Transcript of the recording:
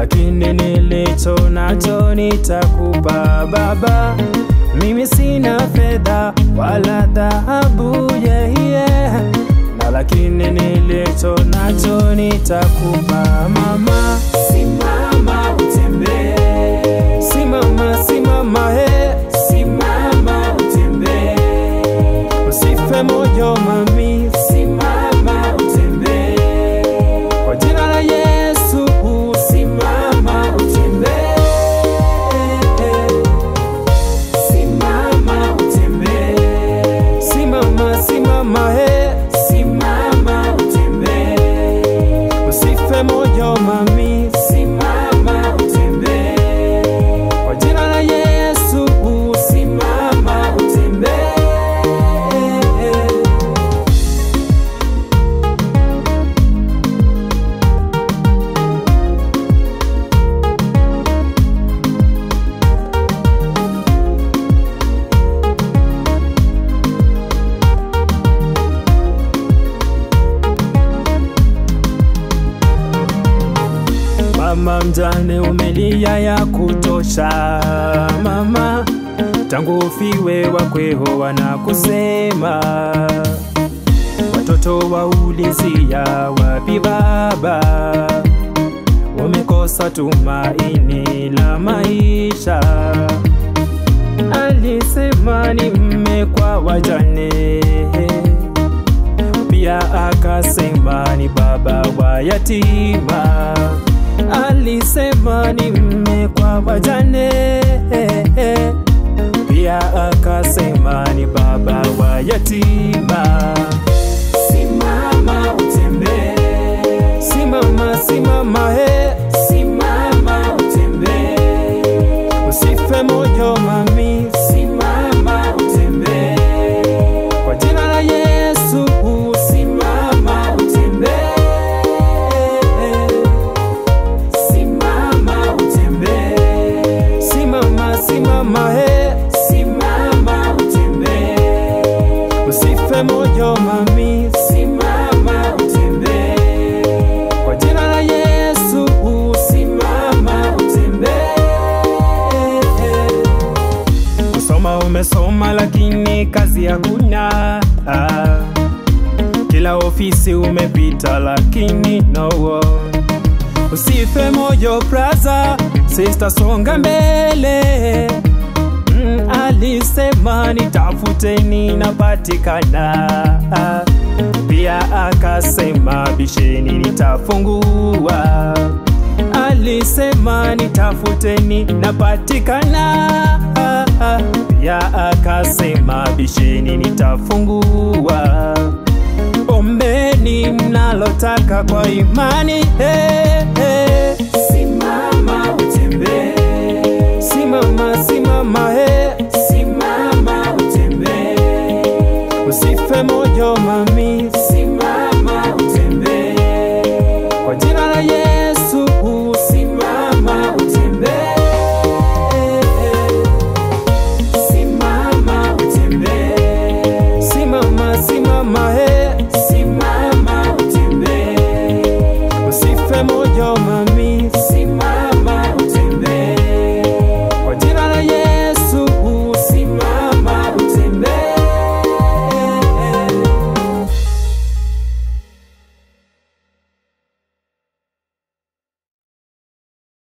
lakini nilicho nacho nitakupa Baba. Mimi sina fedha wala dhahabu, yeah, yeah. na lakini nilicho nacho nitakupa Mama. Simama utembee, Simama, simama, he, simama utembee, usife moyo mami, simama utembee, kwa jina la Yesu simama utembee, simama utembee, simama, simama, he, simama utembee, usife moyo mami, simama utembee, kwa jina la Yesu simama utembee. Mama mjane, umelia ya kutosha mama, tangu ufiwe wakweho wanakusema, watoto waulizia wapi baba, wamekosa tumaini la maisha. Alisema ni mme kwa wajane, pia akasema ni baba wa yatima alisema ni mme kwa wajane, pia akasema ni baba wa yatima. Simama utembee, Simama, simama, he, simama utembee, usife moyo mami, simama utembee, kwa jina la Yesu simama utembee, simama utembee, simama, simama, he, simama utembee, usife moyo mami, simama utembee, kwa jina la Yesu simama utembee. Kusoma umesoma lakini kazi hakuna. Ah, Kila ofisi umepita lakini no. Usife moyo braza, sister songa mbele. Mm, alisema nitafuteni napatikana. Ah, Pia akasema bisheni nitafungua. Alisema nitafuteni napatikana. Pia akasema bisheni nitafungua. Ombeni mnalotaka kwa imani. Hey, hey. Simama utembee, Simama, simama,